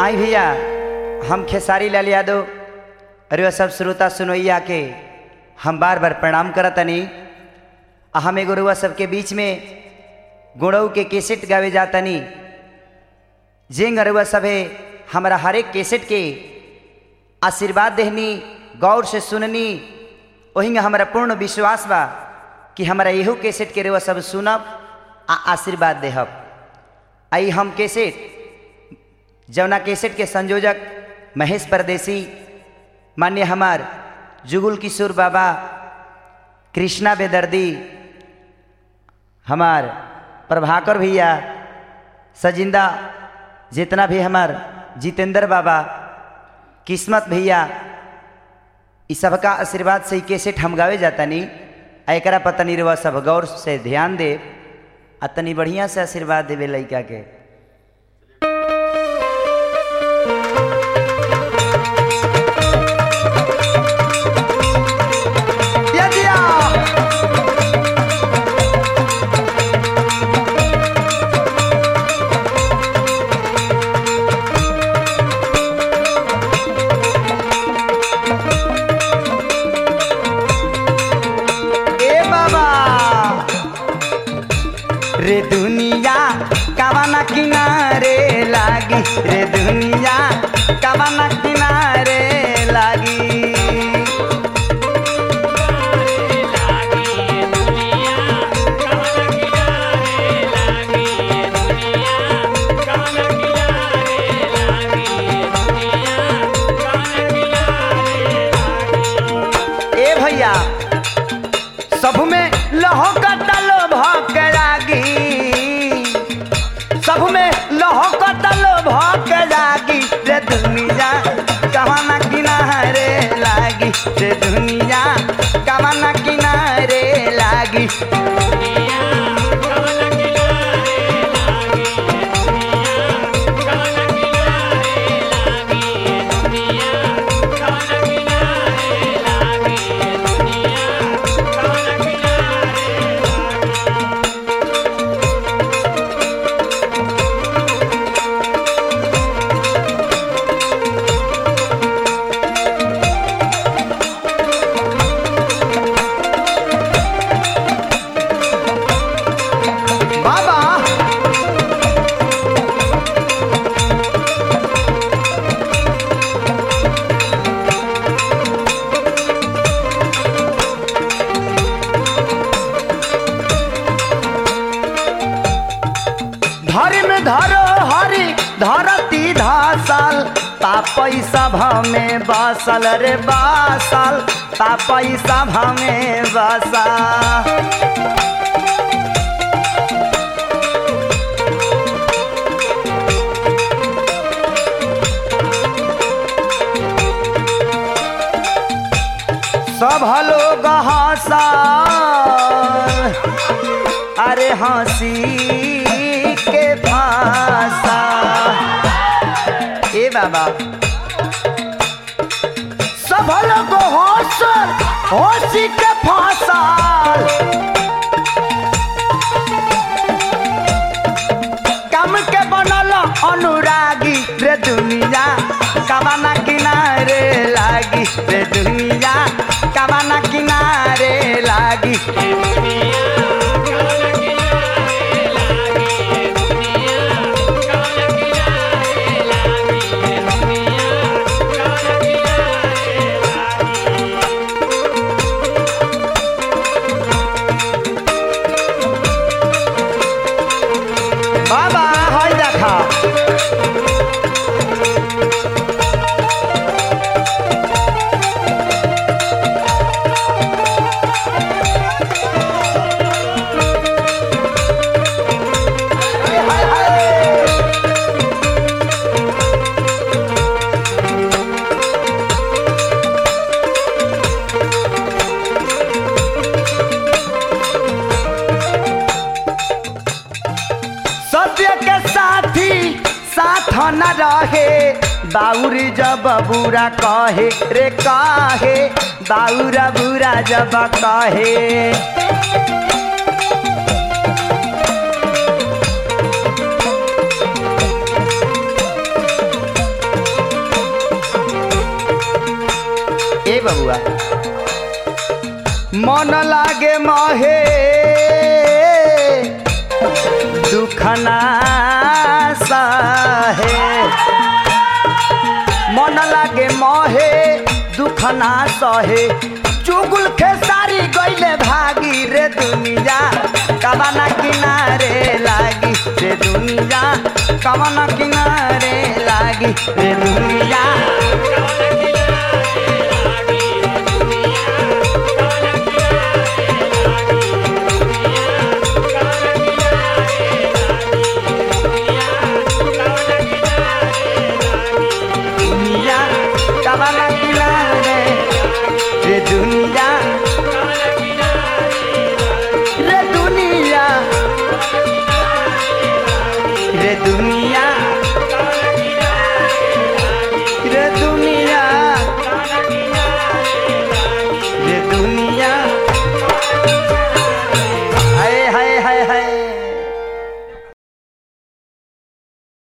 आई भैया हम खेसारी लाल यादव अरे वह सब श्रोता सुनोइया के हम बार बार प्रणाम करतनी आ हम एगो रुआ सबके बीच में गुणऊ के केसेट गावे जातनी जेंग अरुआ सभे हमारा हरेक केसेट के आशीर्वाद देहनी गौर से सुननी वही हमारा पूर्ण विश्वास बा कि हमारा यहू केसेट के रुआ सब सुनब आ आशीर्वाद देहब आई हम केसेट जवना केसेट के संयोजक महेश परदेसी मान्य हमार जुगुल किशोर बाबा कृष्णा बेदर्दी हमार प्रभाकर भैया सजिंदा जितना भी हमार जितेंद्र बाबा किस्मत भैया इस सबका आशीर्वाद से ही कैसेट हम गावे जाता नहीं आ एकरा पता नहीं रवा सब गौर से ध्यान दे आ तनी बढ़िया से आशीर्वाद देवे लड़का के यदिया ए बाबा रे दुनिया कवाना किनारे लागी रे दुनिया कवाना किनारे लागी ए भैया सब में लहो कटलो भक लागी सब में लहो कटलो भक लागी रे दुनिया कवाना किनारे लागी रे दुनिया कवाना किनारे लागी बाबा धर्म धरो हरि धरती धासल तापई सभा में बसल रे बासल तापई सभा में बसा सब लोग हंसा अरे हंसी के फांसा ए बाबा सब लोग हंस हंसी के फांसा कम के बनल अनुरागी रे दुनिया कबाना किनारे लागी रे दुनिया कबाना किनारे लागी बाबा হয় দেখা सत्य के साथी साथ न रहे बाउर जब बुरा कहे रे कहे बाउरा बुरा जब कहे मोहे दुखना सहे मन लागे मोहे दुखना सहे चुगुल खेसारी गईले भागी रे दुनिया कबाना किनारे लागी रे दुनिया कबाना किनारे लागी रे दुनिया दुनिया कबाना किनारे रे दुनिया रे दुनिया रे दुनिया